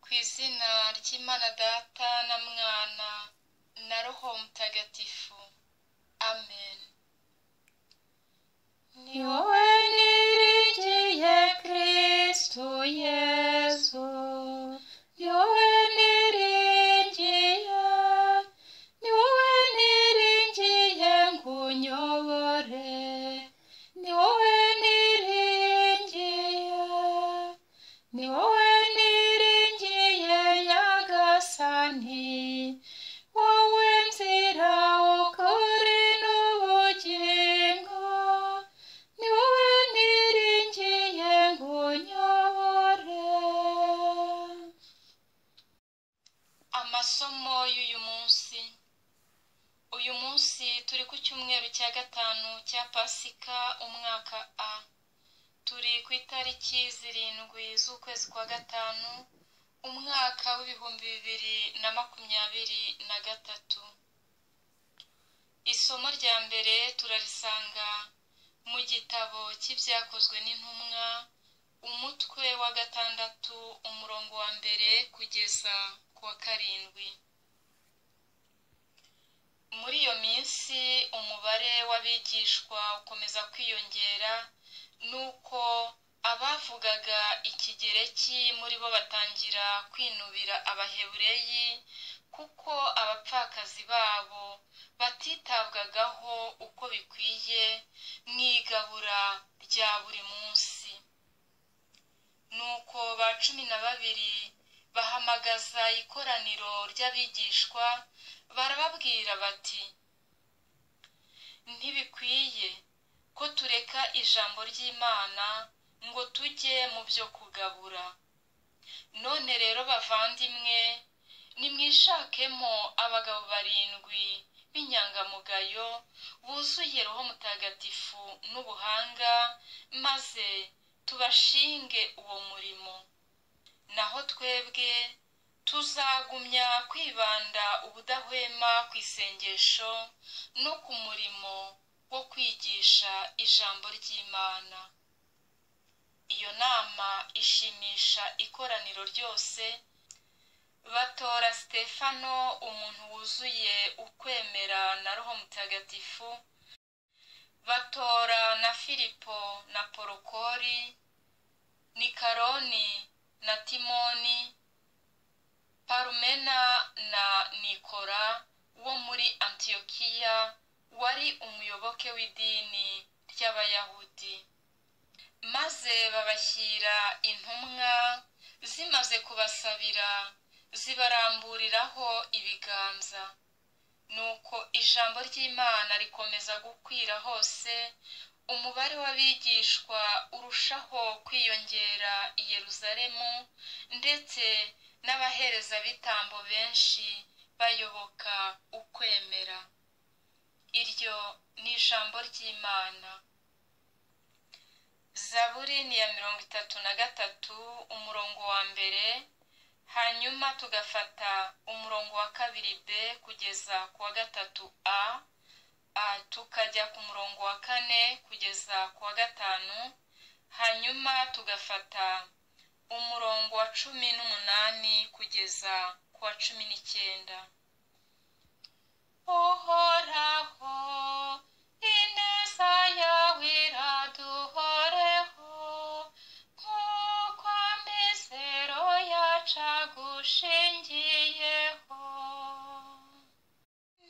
ku izina ry'imana data na mwana na roho mutagatifu amen ni wowe niringiye kirisito yezu ni wowe niringiye ni wowe niringiye ngo unyobore ni wowe niringiye ni wowe niringiye nyagasani wowe nzira ukuri n'ubugingo ni wowe niringiye ngo unyobore amasomo y'uyu munsi uyu munsi turi ku cyumweru cya gatanu cya pasika umwaka a turi ku itariki zirindwi z'ukwezi kwa gatanu umwaka w'ibihumbi bibiri na makumyabiri na gatatu isomo rya mbere turarisanga mu gitabo cy'ibyakozwe n'intumwa umutwe wa gatandatu umurongo wa mbere kugeza ku wa karindwi muri iyo minsi umubare w'abigishwa ukomeza kwiyongera nuko abavugaga ikigereki muri bo batangira kwinubira abahebureyi kuko abapfakazi babo batitabwagaho uko bikwiye mu igabura rya buri munsi nuko ba cumi na babiri bahamagaza ikoraniro ry'abigishwa barababwira bati ntibikwiye ko tureka ijambo ry'imana ngo tujye mu byo kugabura none rero bavandimwe nimwishakemo abagabo barindwi b'inyangamugayo buzuye roho mutagatifu n'ubuhanga maze tubashinge uwo murimo naho twebwe tuzagumya kwibanda ubudahwema ku isengesho no ku murimo wo kwigisha ijambo ry'imana iyo nama ishimisha ikoraniro ryose batora sitefano umuntu wuzuye ukwemera na roho mutagatifu batora na filipo na porokori nikaroni na timoni parumena na nikora wo muri antiyokiya wari umuyoboke w'idini ry'abayahudi maze babashyira intumwa zimaze kubasabira zibaramburiraho ibiganza nuko ijambo ry'imana rikomeza gukwira hose umubare w'abigishwa urushaho kwiyongera i yeruzalemu ndetse n'abaherezabitambo benshi bayoboka ukwemera iryo ni ijambo ry'imana zaburi ni ya mirongo itatu na gatatu umurongo wa mbere hanyuma tugafata umurongo wa kabiri b kugeza ku wa gatatu a tukajya ku murongo wa kane kugeza ku wa gatanu hanyuma tugafata umurongo wa cumi n'umunani kugeza ku wa cumi n'icyenda uhoraho ineza yawe iraduhoreho nk'uko amizero yacagushingiyeho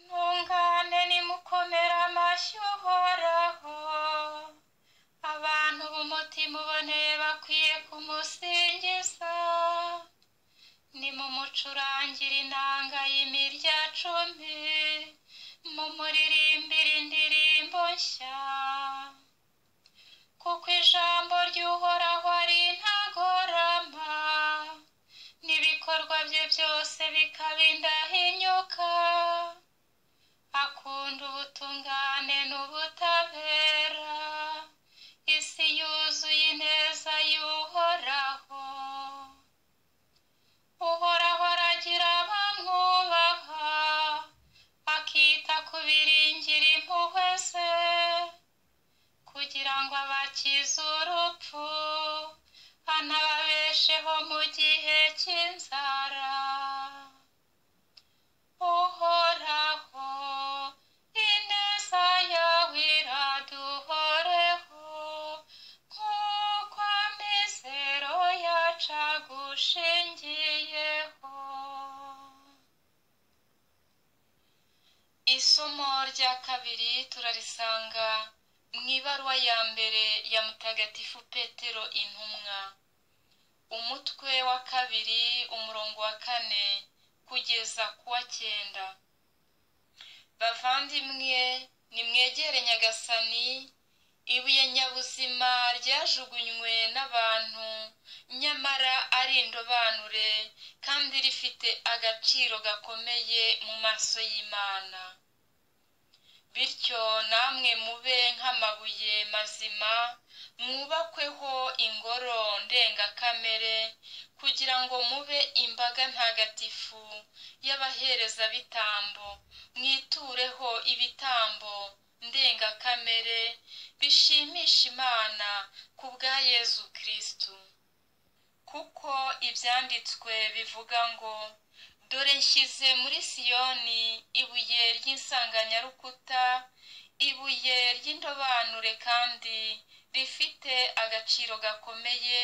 ntungane nimukomere amashyi uhoraho abantu b'umutima uboneye bakwiye kumusingiza nimumucurangire inanga y'imirya cumi mumuririmbire indirimbo nshya kuko ijambo ry'uhoraho ari intagorama n'ibikorwa bye byose bikaba indahinyuka akunda ubutungane n'ubutabera isi yuzuye ineza y'uhoraho uhoraho aragira abamwubaha akita ku biringira impuhwe ze kugira ngo abakize urupfu anababesheho mu gihe cy'inzara uhoraho ineza yawe iraduhoreho nk'uko amizero yacu agushingiyeho isomo rya kabiri turarisanga mu ibaruwa ya mbere ya mutagatifu petero intumwa umutwe wa kabiri umurongo wa kane kugeza ku wa cyenda bavandimwe nimwegere nyagasani ibuye nyabuzima ryajugunywe n'abantu nyamara ari indobanure kandi rifite agaciro gakomeye mu maso y'imana bityo namwe mube nk'amabuye mazima mwubakweho ingoro ndengakamere kugira ngo mube imbaga ntagatifu y'abaherezabitambo mwitureho ibitambo ndengakamere bishimisha imana ku bwa yezu kirisitu kuko ibyanditswe bivuga ngo dore nshyize muri siyoni ibuye ry'insanganyarukuta ibuye ry'indobanure kandi rifite agaciro gakomeye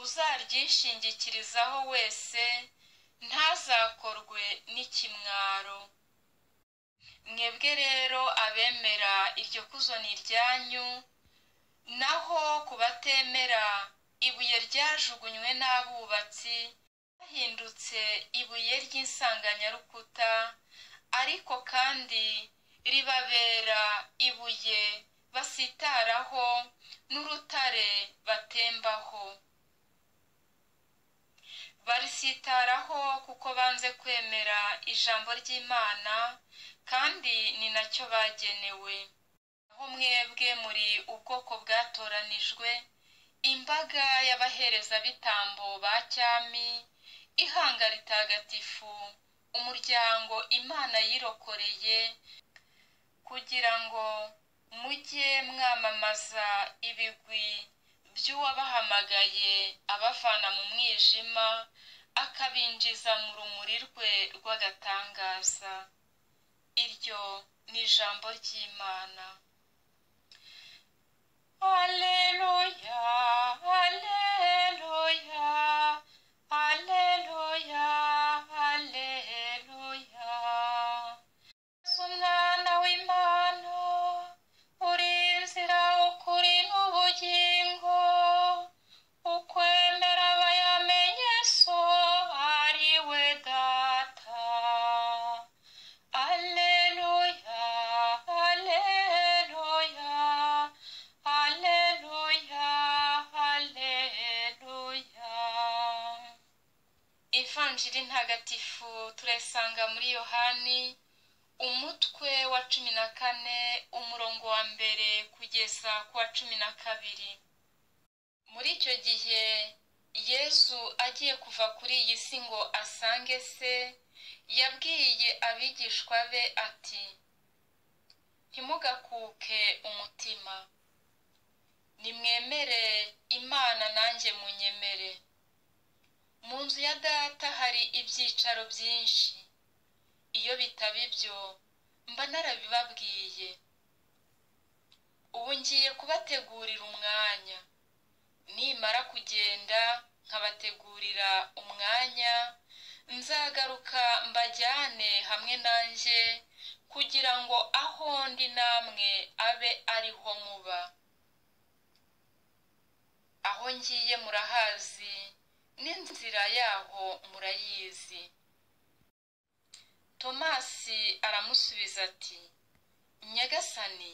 uzaryishingikirizaho wese ntazakorwe n'ikimwaro mwebwe rero abemera iryo kuzo ni iryanyu naho ku batemera ibuye ryajugunywe n'abubatsi hahindutse ibuye ry'insanganyarukuta ariko kandi ribabera ibuye basitaraho n'urutare batembaho barisitaraho kuko banze kwemera ijambo ry'imana kandi ni nacyo bagenewe aho mwebwe muri ubwoko bwatoranijwe imbaga y'abaherezabitambo ba cyami ihanga ritagatifu umuryango imana yirokoreye kugira ngo mujye mwamamaza ibigwi by'uwabahamagaye abavana mu mwijima akabinjiza mu rumuri rwe rw'agatangaza iryo ni ijambo ry'imana aleluya aleluya aleluya aleluya yesu umwana w'imana uri inzira ukuri n'ubugingo ukwemera bayamenye so ari we data aleluya aleluya aleluya aleluya ivanjiri ntagatifu turayisanga muri yohani umutwe wa cumi na kane umurongo wa mbere kugeza ku wa cumi na kabiri muri icyo gihe yezu agiye kuva kuri iyi si ngo asange se yabwiye abigishwa be ati ntimugakuke umutima nimwemere imana nanjye munyemere mu nzu ya data hari ibyicaro byinshi iyo bitaba ibyo mba narabibabwiye ubu ngiye kubategurira umwanya nimara kugenda nkabategurira umwanya nzagaruka mbajyane hamwe nanjye kugira ngo aho ndi namwe abe ariho muba aho ngiye murahazi n'inzira yaho murayizi tomasi aramusubiza ati nyagasani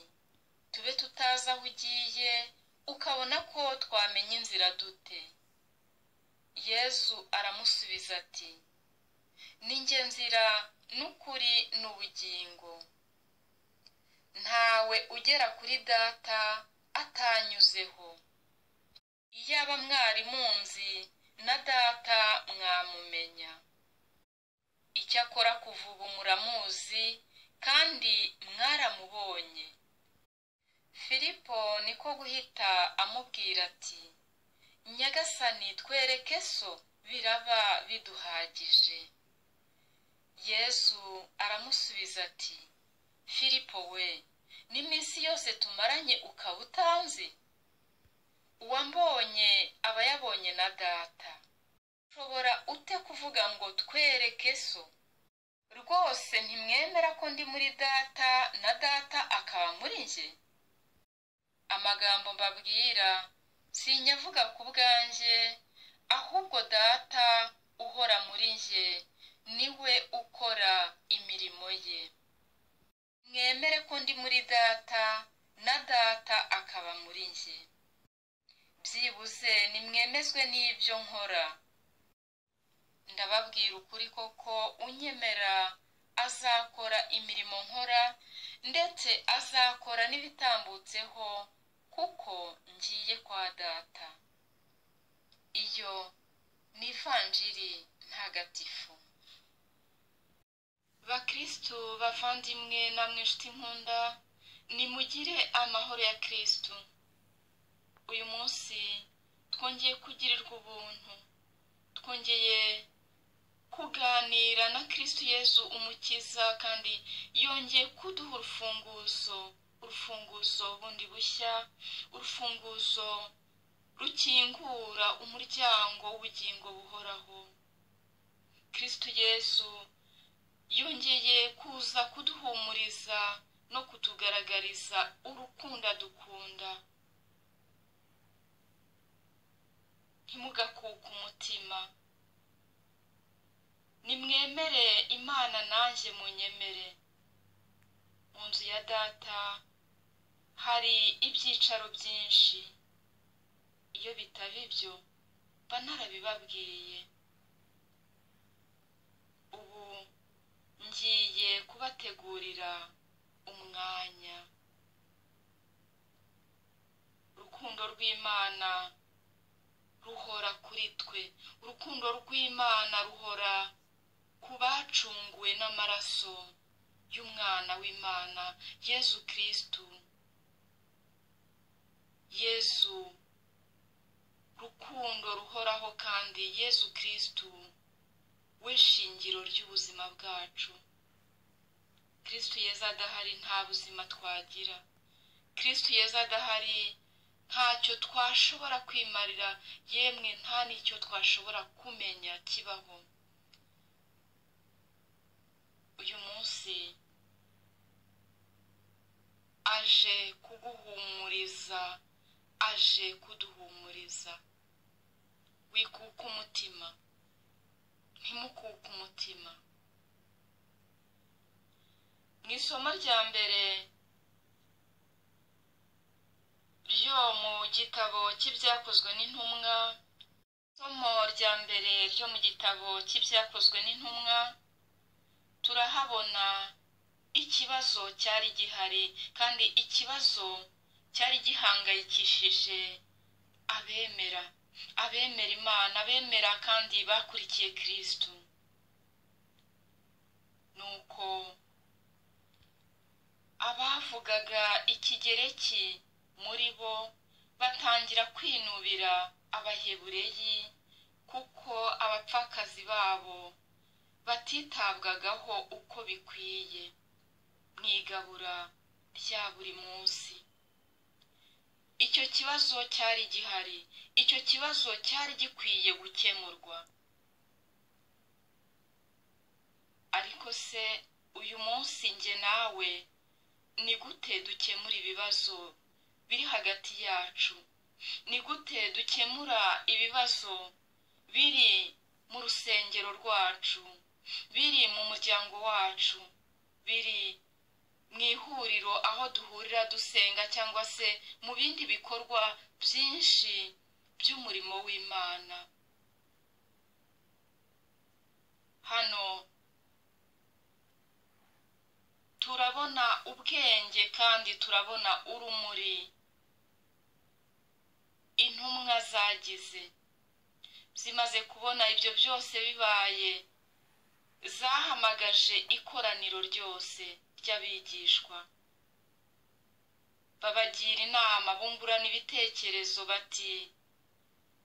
tube tutazi aho ugiye ukabona ko twamenya inzira dute yezu aramusubiza ati ninjye nzira n'ukuri n'ubugingo ntawe ugera kuri data atanyuzeho iyaba mwari munzi na data mwamumenya icyakora kuva ubu muramuzi kandi mwaramubonye filipo niko guhita amubwira ati nyagasani twereke so biraba biduhagije yesu aramusubiza ati filipo we n'iminsi yose tumaranye ukaba utanzi uwambonye aba yabonye na data ushobora ute kuvuga ngo twereke so rwose ntimwemera ko ndi muri data na data akaba muri njye amagambo mbabwira sinyavuga ku bwanjye ahubwo data uhora muri njye niwe ukora imirimo ye mwemere ko ndi muri data na data akaba muri njye byibuze nimwemezwe n'ibyo nkora ndababwira ukuri koko unyemera azakora imirimo nkora ndetse azakora n'ibitambutseho kuko ngiye kwa data iyo ni ivanjiri ntagatifu bakirisitu bavandimwe namwe inshuti nkunda nimugire amahoro ya kirisitu uyu munsi twongeye kugirirwa ubuntu twongeye kuganira na kirisitu yezu umukiza kandi yongeye kuduha urufunguzo urufunguzo bundi bushya urufunguzo rukingura umuryango w'ubugingo buhoraho kirisitu yezu yongeye kuza kuduhumuriza no kutugaragariza urukunda dukunda ntimugakuke umutima nimwemere imana nanjye munyemere mu nzu ya data hari ibyicaro byinshi iyo bitaba ibyo mba narabibabwiye ubu ngiye kubategurira umwanya urukundo rw'imana ruhora kuri twe urukundo rw'imana ruhora ku bacunguwe n'amaraso y'umwana w'imana yezu kirisitu yezu rukundo ruhoraho kandi yezu kirisitu we shingiro ry'ubuzima bwacu kirisitu yeza adahari nta buzima twagira kirisitu yeza adahari ntacyo twashobora kwimarira yemwe nta n'icyo twashobora kumenya kibaho uyu munsi aje kuguhumuriza aje kuduhumuriza wikuka umutima ntimukuke umutima mu isomo rya mbere ryo mu gitabo cy'ibyakozwe n'intumwa isomo rya mbere ryo mu gitabo cy'ibyakozwe n'intumwa turahabona ikibazo cyari gihari kandi ikibazo cyari gihangayikishije abemera abemera imana abemera kandi bakurikiye kirisitu nuko abavugaga ikigereki muri bo batangira kwinubira abahebureyi kuko abapfakazi babo batitabwagaho uko bikwiye mu igabura rya buri munsi icyo kibazo cyari gihari icyo kibazo cyari gikwiye gukemurwa ariko se uyu munsi njye nawe ni gute dukemura ibibazo biri hagati yacu ni gute dukemura ibibazo biri mu rusengero rwacu biri mu muryango wacu biri mu ihuriro aho duhurira dusenga cyangwa se mu bindi bikorwa byinshi by'umurimo w'imana hano turabona ubwenge kandi turabona urumuri intumwa zagize zimaze kubona ibyo byose bibaye zahamagaje ikoraniro ryose ry'abigishwa babagira inama bungurana ibitekerezo bati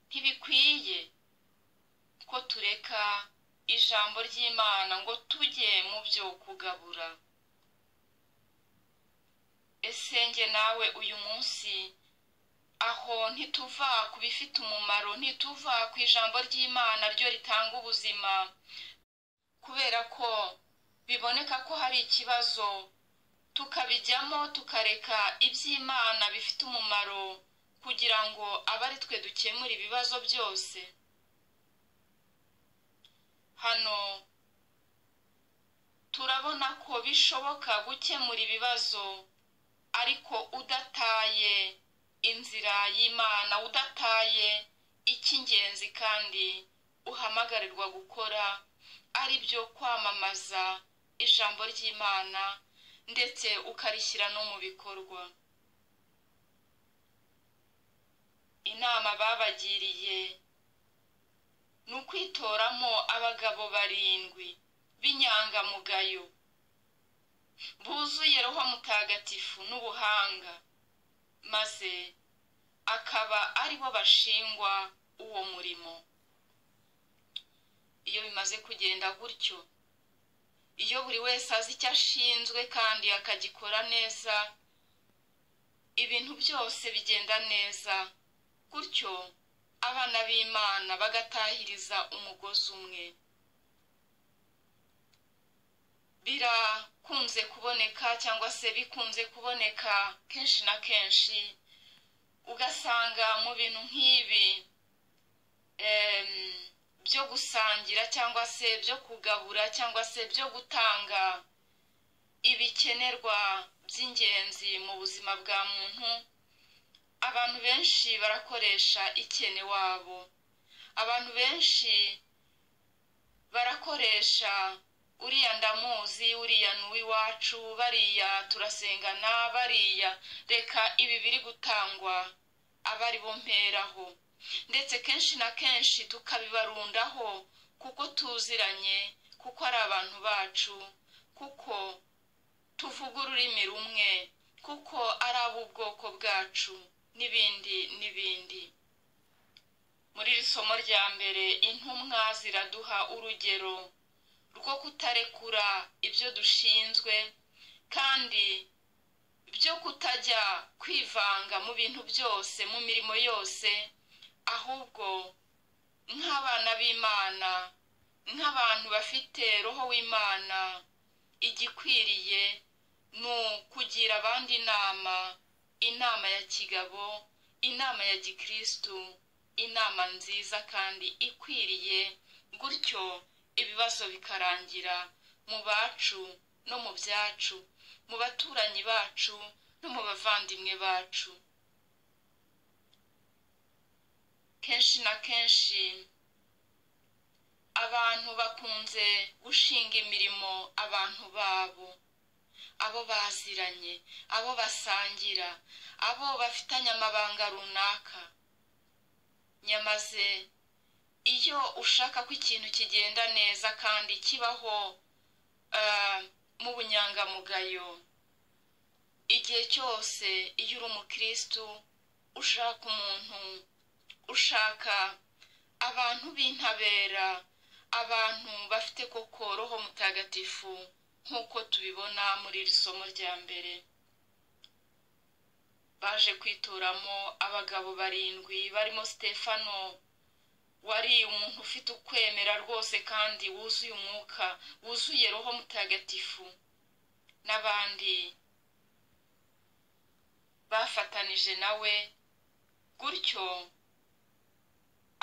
ntibikwiye ko tureka ijambo ry'imana ngo tujye mu byo kugabura ese njye nawe uyu munsi aho ntituva ku bifite umumaro ntituva ku ijambo ry'imana ryo ritanga ubuzima kubera ko biboneka ko hari ikibazo tukabijyamo tukareka iby'imana bifite umumaro kugira ngo abe ari twe dukemura ibibazo byose hano turabona ko bishoboka gukemura ibibazo ariko udataye inzira y'imana udataye icy'ingenzi kandi uhamagarirwa gukora ari byo kwamamaza ijambo ry'imana ndetse ukarishyira no mu bikorwa inama babagiriye ni ukwitoramo abagabo barindwi b'inyangamugayo buzuye roho mutagatifu n'ubuhanga maze akaba ari bo bashingwa uwo murimo iyo bimaze kugenda gutyo iyo buri wese azi icyo ashinzwe kandi akagikora neza ibintu byose bigenda neza gutyo abana b'imana bagatahiriza umugozi umwe birakunze kuboneka cyangwa se bikunze kuboneka kenshi na kenshi ugasanga mu bintu nk'ibi byo gusangira cyangwa se byo kugabura cyangwa se byo gutanga ibikenerwa by'ingenzi mu buzima bwa muntu abantu benshi barakoresha ikene wabo abantu benshi barakoresha uriya ndamuzi uriya n'uw'iwacu bariya turasengana bariya reka ibi biri gutangwa aba ari bo mperaho ndetse kenshi na kenshi tukabibarundaho kuko tuziranye kuko ari abantu bacu kuko tuvuga ururimi rumwe kuko ari ab'ubwoko bwacu n'ibindi n'ibindi muri iri somo rya mbere intumwa ziraduha urugero rwo kutarekura ibyo dushinzwe kandi byo kutajya kwivanga mu bintu byose mu mirimo yose ahubwo nk'abana b'imana nk'abantu bafite roho w'imana igikwiriye ni ukugira abandi inama inama ya kigabo inama ya gikirisitu inama nziza kandi ikwiriye gutyo ibibazo bikarangira mu bacu no mu byacu mu baturanyi bacu no mu bavandimwe bacu kenshi na kenshi abantu bakunze gushinga imirimo abantu babo abo baziranye abo basangira abo bafitanye amabanga runaka nyamaze iyo ushaka ko ikintu kigenda neza kandi kibaho mu bunyangamugayo igihe cyose iyo uri umukirisitu ushaka umuntu ushaka abantu b'intabera abantu bafite koko roho mutagatifu nk'uko tubibona muri iri somo rya mbere baje kwitoramo abagabo barindwi barimo stefano wari umuntu ufite ukwemera rwose kandi wuzuye umwuka wuzuye roho mutagatifu n'abandi bafatanije nawe gutyo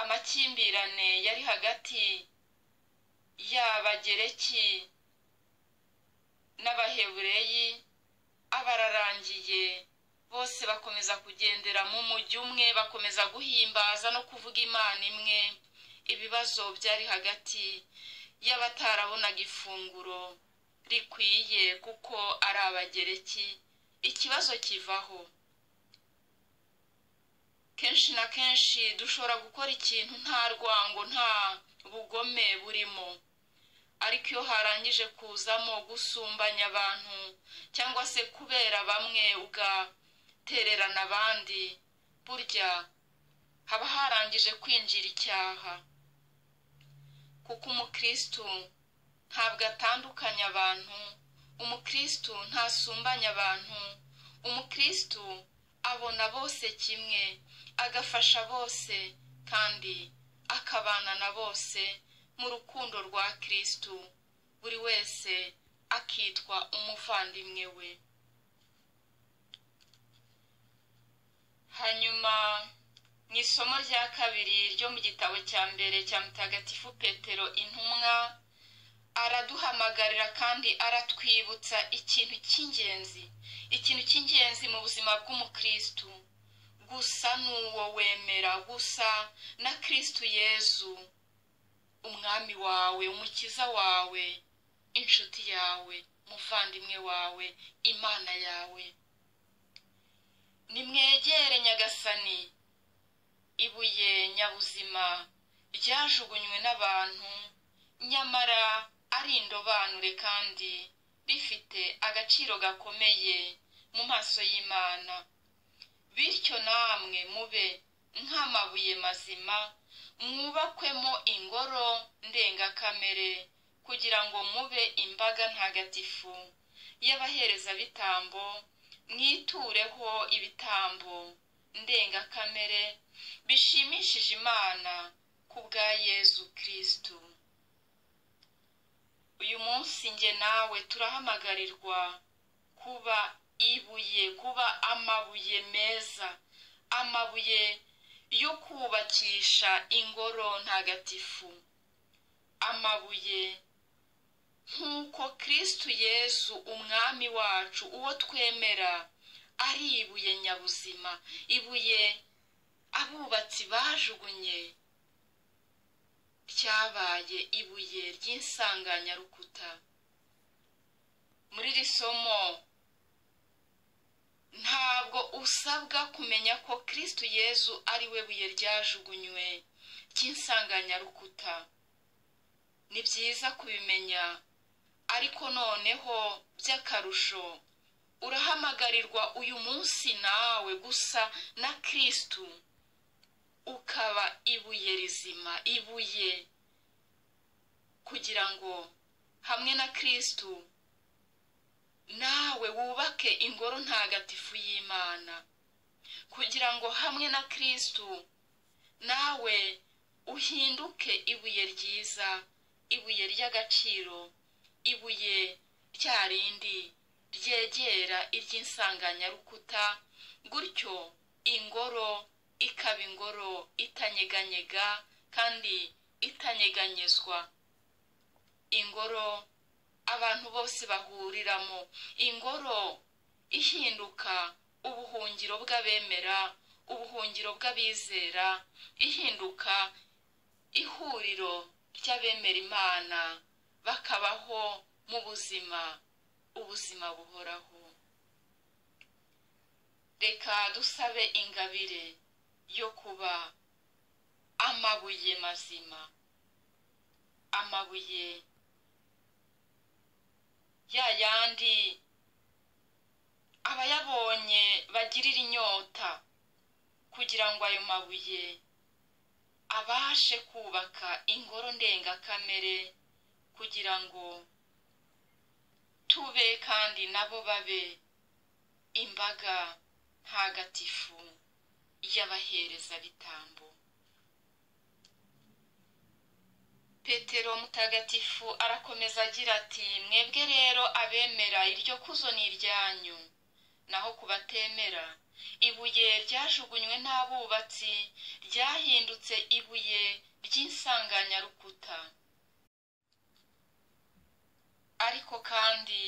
amakimbirane yari hagati y'abagereki n'abahebureyi abararangiye bose bakomeza kugendera mu mujyi umwe bakomeza guhimbaza no kuvuga imana imwe ibibazo byari hagati y'abatarabonaga ifunguro rikwiye kuko ari abagereki ikibazo kivaho kenshi na kenshi dushobora gukora ikintu nta rwango nta bugome burimo ariko iyo harangije kuzamo gusumbanya abantu cyangwa se kubera bamwe ugatererana abandi burya haba harangije kwinjira icyaha kuko umukristo ntabwo atandukanya abantu umukristo ntasumbanya abantu umukristo abona bose kimwe agafasha bose kandi akabana na bose mu rukundo rwa kristo buri wese akitwa umuvandimwe we hanyuma mu isomo rya kabiri ryo mu gitabo cya mbere cya mutagatifu petero intumwa araduhamagarira kandi aratwibutsa ikintu cy'ingenzi ikintu cy'ingenzi mu buzima bw'umukristu gusa n'uwo wemera gusa na kristu yezu umwami wawe umukiza wawe inshuti yawe umuvandimwe wawe imana yawe nimwegere nyagasani ibuye nyabuzima ryajugunywe n'abantu nyamara ari indobanure kandi rifite agaciro gakomeye mu maso y'imana bityo namwe mube nk'amabuye mazima mwubakwemo ingoro ndengakamere kugira ngo mube imbaga ntagatifu y'abaherezabitambo mwitureho ibitambo ndengakamere bishimishije imana ku bwa yezu kirisitu uyu munsi nge nawe turahamagarirwa kuba ibuye kuba amabuye meza amabuye yo kubakisha ingoro ntagatifu amabuye nk'uko kirisitu yezu umwami wacu uwo twemera ari ibuye nyabuzima ibuye abubatsi bajugunye ryabaye ibuye ry'insanganyarukuta muri iri somo ntabwo usabwa kumenya ko kirisitu yezu ari we buye ryajugunywe ry'insanganyarukuta ni byiza kubimenya ariko noneho by'akarusho urahamagarirwa uyu munsi nawe gusa na kirisitu ukaba ibuye rizima ibuye kugira ngo hamwe na kirisitu nawe wubake ingoro ntagatifu y'imana kugira ngo hamwe na kirisitu nawe uhinduke ibuye ryiza ibuye ry'agaciro ibuye rya rindi ryegera iry'insanganyarukuta gutyo ingoro ikaba ingoro itanyeganyega kandi itanyeganyezwa ingoro abantu bose bahuriramo ingoro ihinduka ubuhungiro bw'abemera ubuhungiro bw'abizera ihinduka ihuriro ry'abemera imana bakabaho mu buzima ubuzima buhoraho reka dusabe ingabire yo kuba amabuye mazima amabuye ya yandi abayabonye bagirira inyota kugira ngo ayo mabuye abashe kubaka ingoro ndengakamere kugira ngo tube kandi nabo babe imbaga ntagatifu y'abaherezabitambo petero mutagatifu arakomeza agira ati mwebwe rero abemera iryo kuzo ni iryanyu naho ku batemera ibuye ryajugunywe n'abubatsi ryahindutse ibuye ry'insanganyarukuta ariko kandi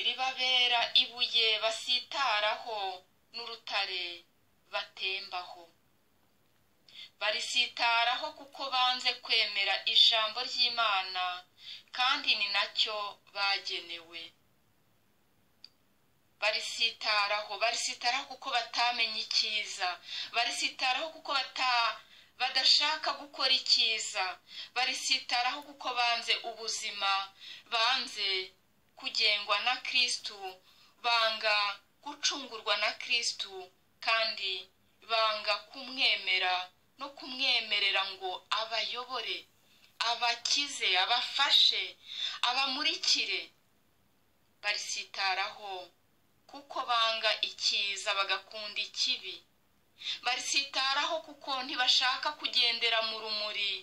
ribabera ibuye basitaraho n'urutare batembaho barisitaraho kuko banze kwemera ijambo ry'imana kandi ni nacyo bagenewe barisitaraho barisitaraho kuko batamenye icyiza barisitaraho kuko bata badashaka gukora icyiza barisitaraho kuko banze ubuzima banze kugengwa na kirisitu banga gucungurwa na kirisitu kandi banga kumwemera no kumwemerera ngo abayobore abakize abafashe abamurikire barisitaraho kuko banga icyiza bagakunda ikibi barisitaraho kuko ntibashaka kugendera mu rumuri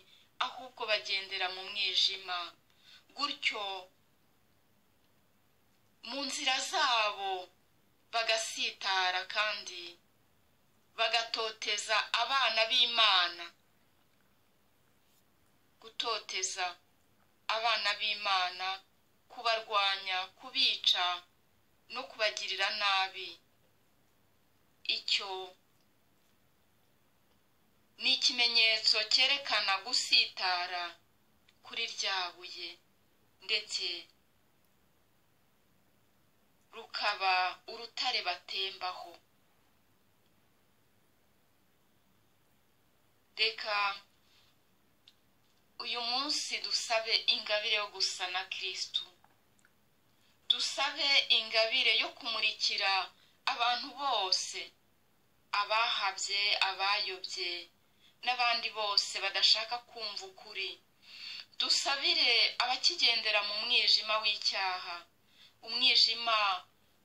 ahubwo bagendera mu mwijima gutyo mu nzira zabo bagasitara kandi bagatoteza abana b'imana gutoteza abana b'imana kubarwanya kubica no kubagirira nabi icyo ni ikimenyetso cyerekana gusitara kuri ryabuye ndetse rukaba urutare batembaho reka uyu munsi dusabe ingabire yo gusa na kirisitu dusabe ingabire yo kumurikira abantu bose abahabye abayobye n'abandi bose badashaka kumva ukuri dusabire abakigendera mu mwijima w'icyaha umwijima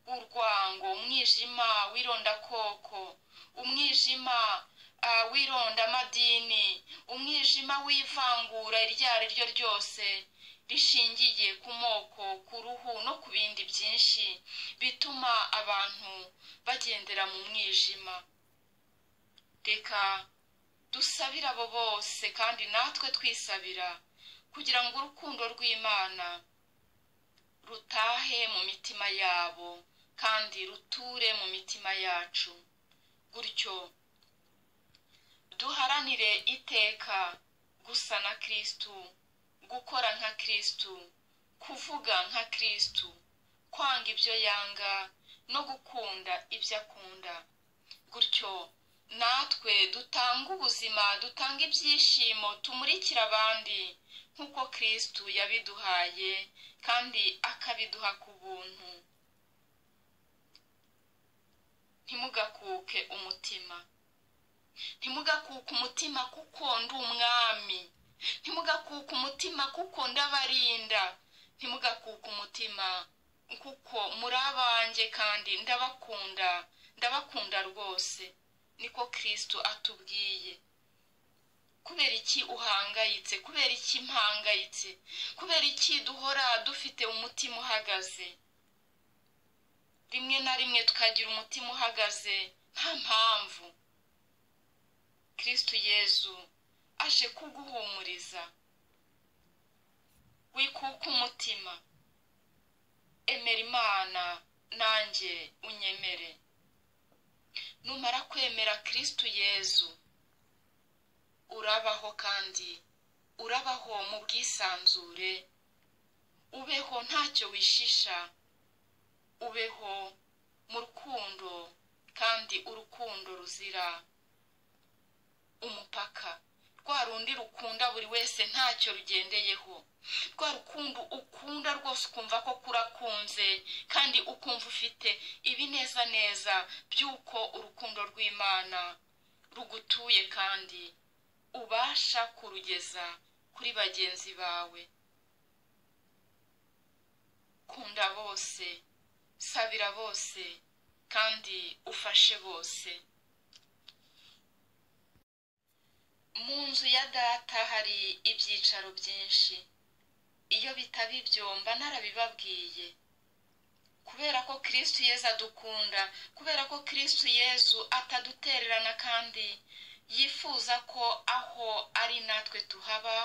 w'urwango umwijima w'irondakoko umwijima w'irondamadini umwijima w'ivangura iryo ari ryo ryose rishingiye ku moko ku ruhu no ku bindi byinshi bituma abantu bagendera mu mwijima reka dusabira abo bose kandi natwe twisabira kugira ngo urukundo rw'imana rutahe mu mitima yabo kandi ruture mu mitima yacu gutyo duharanire iteka gusa na kirisitu gukora nka kirisitu kuvuga nka kirisitu kwanga ibyo yanga no gukunda ibyo akunda gutyo natwe dutanga ubuzima dutanga ibyishimo tumurikira abandi nk'uko kirisitu yabiduhaye kandi akabiduha ku buntu ntimugakuke umutima ntimugakuke umutima kuko ndi umwami ntimugakuke umutima kuko ndabarinda ntimugakuke umutima kuko muri abanjye kandi ndabakunda ndabakunda rwose niko kirisitu atubwiye kubera iki uhangayitse kubera iki mpangayitse kubera iki duhora dufite umutima uhagaze rimwe na rimwe tukagira umutima uhagaze nta mpamvu kirisitu yezu aje kuguhumuriza wikuka umutima emera imana nanjye unyemere numara kwemera kirisitu yezu urabaho kandi urabaho mu bwisanzure ubeho ntacyo wishisha ubeho mu rukundo kandi urukundo ruzira umupaka rwa rundi rukunda buri wese ntacyo rugendeyeho rwa rukundo ukunda rwose ukumva ko kurakunze kandi ukumva ufite ibinezaneza by'uko urukundo rw'imana rugutuye kandi ubasha kurugeza kuri bagenzi bawe kunda bose sabira bose kandi ufashe bose mu nzu ya data hari ibyicaro byinshi iyo bitaba ibyo mba narabibabwiye kubera ko kirisitu yezu adukunda kubera ko kirisitu yezu atadutererana kandi yifuza ko aho ari natwe tuhaba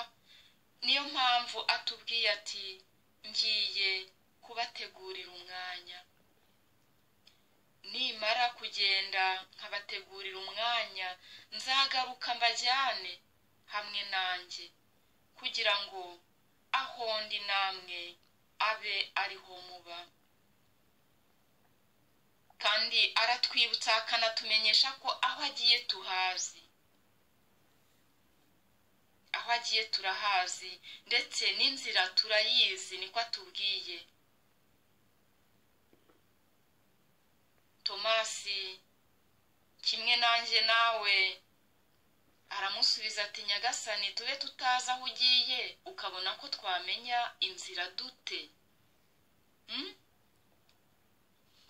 niyo mpamvu atubwiye ati ngiye kubategurira umwanya nimara kugenda nkabategurira umwanya nzagaruka mbajyane hamwe nanjye kugira ngo aho ndi namwe abe ariho muba kandi aratwibutsa akanatumenyesha ko aho agiye tuhazi aho agiye turahazi ndetse n'inzira turayizi niko atubwiye tomasi kimwe nanjye nawe aramusubiza ati nyagasani tube tutazi aho ugiye ukabona ko twamenya inzira dute Hmm?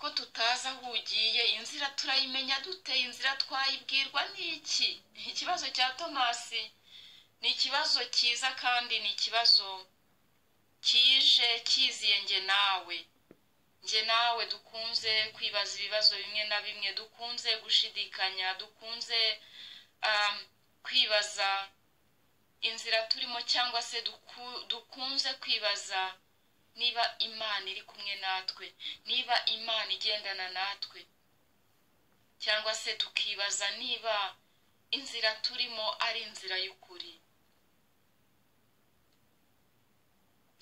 ko tutazi aho ugiye inzira turayimenya dute inzira twayibwirwa n'iki ni ikibazo cya tomasi ni ikibazo cyiza kandi ni ikibazo kije kiziye nge nawe nge nawe dukunze kwibaza ibibazo bimwe na bimwe dukunze gushidikanya dukunze um, kwibaza inzira turimo cyangwa se duku, dukunze kwibaza niba imana iri kumwe natwe niba imana igendana natwe cyangwa se tukibaza niba inzira turimo ari inzira y'ukuri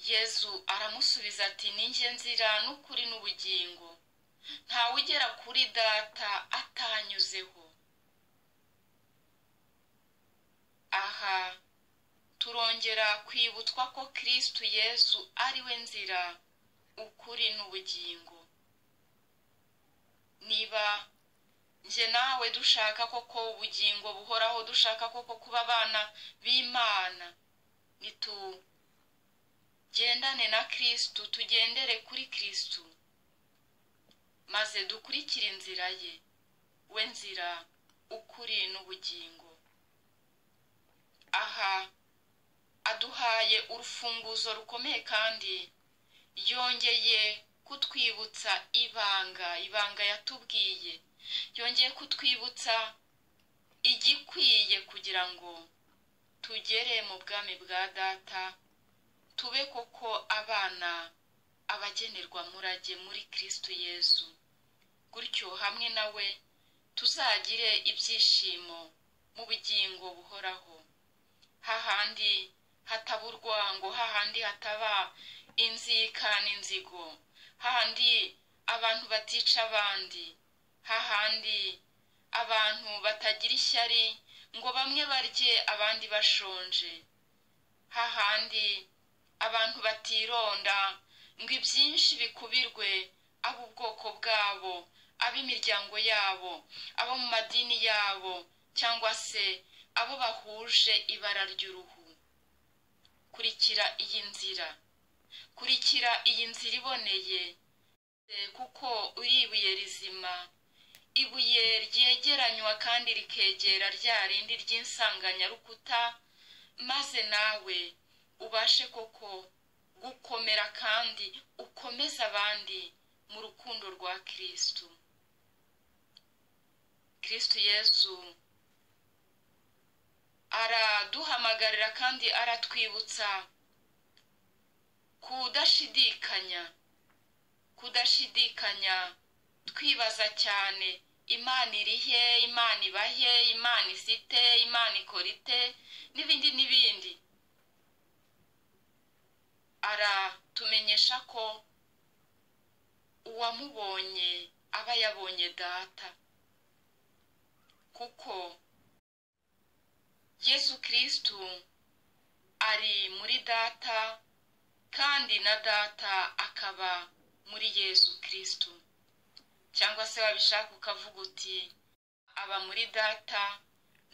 yezu aramusubiza ati ninjye nzira n'ukuri n'ubugingo ntawe ugera kuri data atanyuzeho aha turongera kwibutswa ko kirisitu yezu ari we nzira ukuri n'ubugingo niba njye nawe dushaka koko ubugingo buhoraho dushaka koko kuba abana b'imana nitugendane na kirisitu tugendere kuri kirisitu maze dukurikire inzira ye we nzira ukuri n'ubugingo aha aduhaye urufunguzo rukomeye kandi yongeye kutwibutsa ibanga ibanga yatubwiye yongeye kutwibutsa igikwiye kugira ngo tugere mu bwami bwa data tube koko abana abagenerwa murage muri kirisitu yezu gutyo hamwe nawe tuzagire ibyishimo mu bugingo buhoraho hahandi hataburwa ngo hahandi hataba inzika n'inzigo hahandi abantu batica abandi hahandi abantu batagira ishyari ngo bamwe barye abandi bashonje hahandi abantu batironda ngo ibyinshi bikubirwe ab'ubwoko bwabo ab'imiryango yabo abo mu madini yabo cyangwa se abo bahuje ibara ry'uruhu kurikira iyi nzira kurikira iyi nzira iboneye kuko uri ibuye rizima ibuye ryegeranywa kandi rikegera rya rindi ry'insanganyarukuta maze nawe ubashe koko gukomera kandi ukomeze abandi mu rukundo rwa kirisitu kirisitu yezu araduhamagarira kandi aratwibutsa kudashidikanya kudashidikanya twibaza cyane imana irihe imana ibahe imana isite imana ikorite n'ibindi n'ibindi aratumenyesha ko uwamubonye aba yabonye data kuko yesu kirisitu ari muri data kandi na data akaba muri yesu kirisitu cyangwa se wabishaka ukavuga uti aba muri data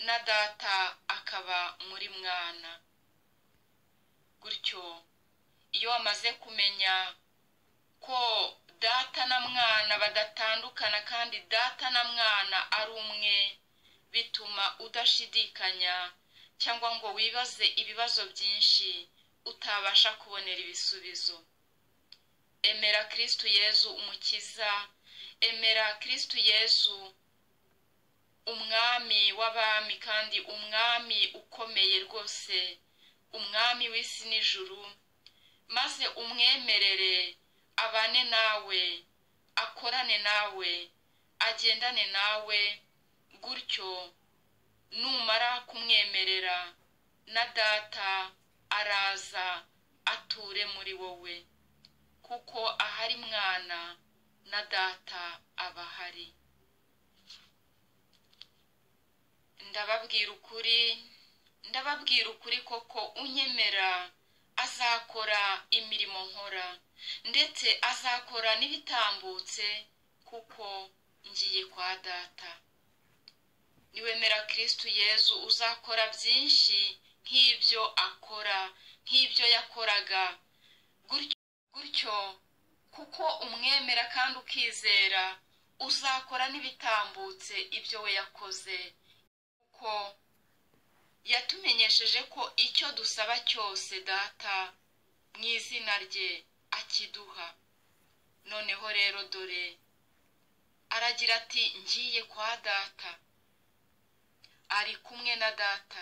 na data akaba muri mwana gutyo iyo wamaze kumenya ko data na mwana badatandukana kandi data na mwana ari umwe bituma udashidikanya cyangwa ngo wibaze ibibazo byinshi utabasha kubonera ibisubizo emera kirisitu yezu umukiza emera kirisitu yezu umwami w'abami kandi umwami ukomeye rwose umwami w'isi n'ijuru maze umwemerere abane nawe akorane nawe agendane nawe gutyo numara kumwemerera na data araza ature muri wowe kuko ahari mwana na data aba ahari ndababwira ukuri ndababwira ukuri koko unyemera azakora imirimo nkora ndetse azakora n'ibitambutse kuko ngiye kwa data niwemera kirisitu yezu uzakora byinshi nk'ibyo akora nk'ibyo yakoraga gutyo gutyo kuko umwemera kandi ukizera uzakora n'ibitambutse ibyo we yakoze kuko yatumenyesheje ko icyo dusaba cyose data mu izina rye akiduha noneho rero dore aragira ati ngiye kwa data ari kumwe na data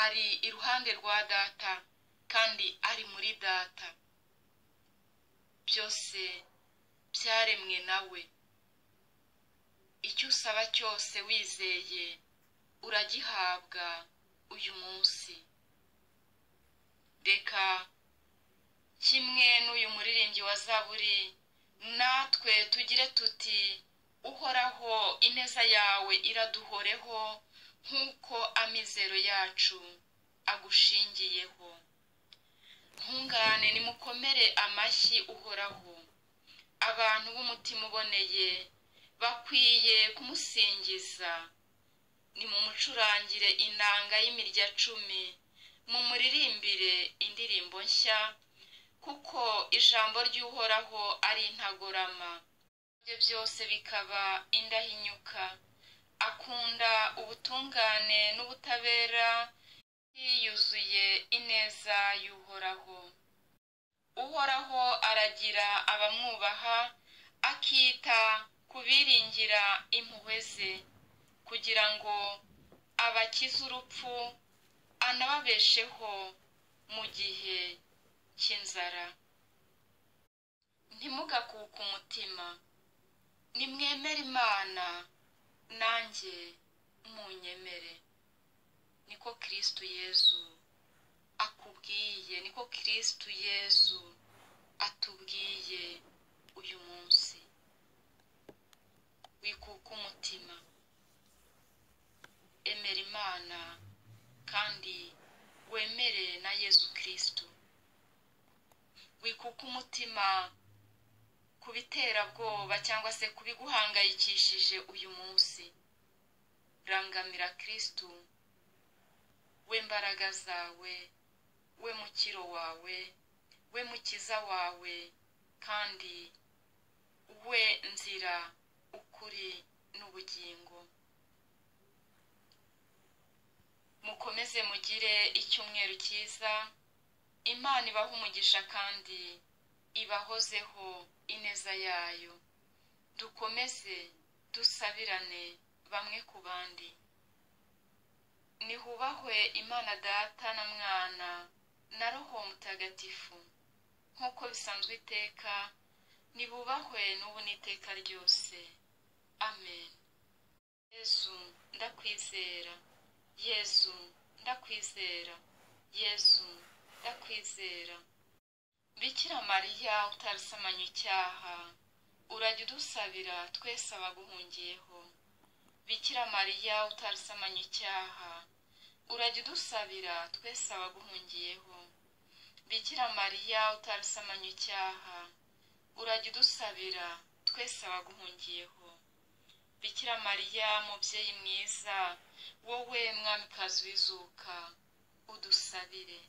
ari iruhande rwa data kandi ari muri data byose byaremwe nawe icyo usaba cyose wizeye uragihabwa uyu munsi reka kimwe n'uyu muririmbyi wa zaburi natwe tugire tuti uhoraho ineza yawe iraduhoreho nk'uko amizero yacu agushingiyeho ntungane nimukomere amashyi uhoraho abantu b'umutima uboneye bakwiye kumusingiza nimumucurangire inanga y'imirya cumi mumuririmbire indirimbo nshya kuko ijambo ry'uhoraho ari intagorama ibyo byose bikaba indahinyuka akunda ubutungane n'ubutabera yiyuzuye ineza y'uhoraho uhoraho aragira abamwubaha akita ku biringira impuhwe ze kugira ngo abakize urupfu anababesheho mu gihe cy'inzara ntimugakuke umutima nimwemere imana nanjye munyemere niko kirisitu yezu akubwiye niko kirisitu yezu atubwiye uyu munsi wikuka umutima emera imana kandi wemere na yezu kirisitu wikuka umutima ku biterabwoba cyangwa se ku biguhangayikishije uyu munsi rangamira kirisitu we mbaraga zawe we mukiro wawe we mukiza wawe kandi we nzira ukuri n'ubugingo mukomeze mugire icyumweru cyiza imana ibaha umugisha kandi ibahozeho ineza yayo dukomeze dusabirane bamwe ku bandi nihubahwe imana data na mwana na roho mutagatifu nk'uko bisanzwe iteka nibubahwe n'ubu n'iteka ryose amen yezu ndakwizera yezu ndakwizera yezu ndakwizera bikira mariya utarisamanya icyaha urajya udusabira twese abaguhungiyeho bikira mariya utarisamanya icyaha urajya udusabira twese abaguhungiyeho bikira mariya utarisamanya icyaha urajya udusabira twese abaguhungiyeho bikira mariya mubyeyi mwiza wowe mwamikazi w'izuka udusabire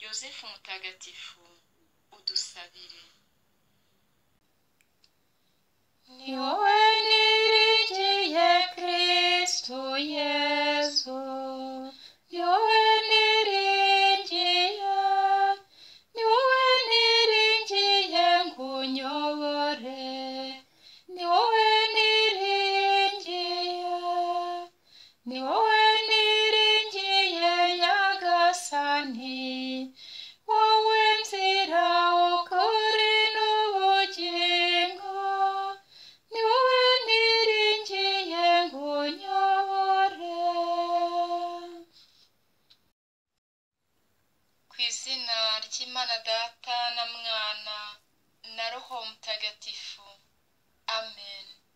yosefu mutagatifu udusabire ni wowe niringiye kirisitu yezu ni wowe niringiye ni wowe niringiye ngo unyobore ni wowe niringiye ni wowe niringiye nyagasani wowe nzira ukuri n'ubugingo ni wowe niringiye ngo unyobore ku izina ry'imana data na mwana na roho mutagatifu amen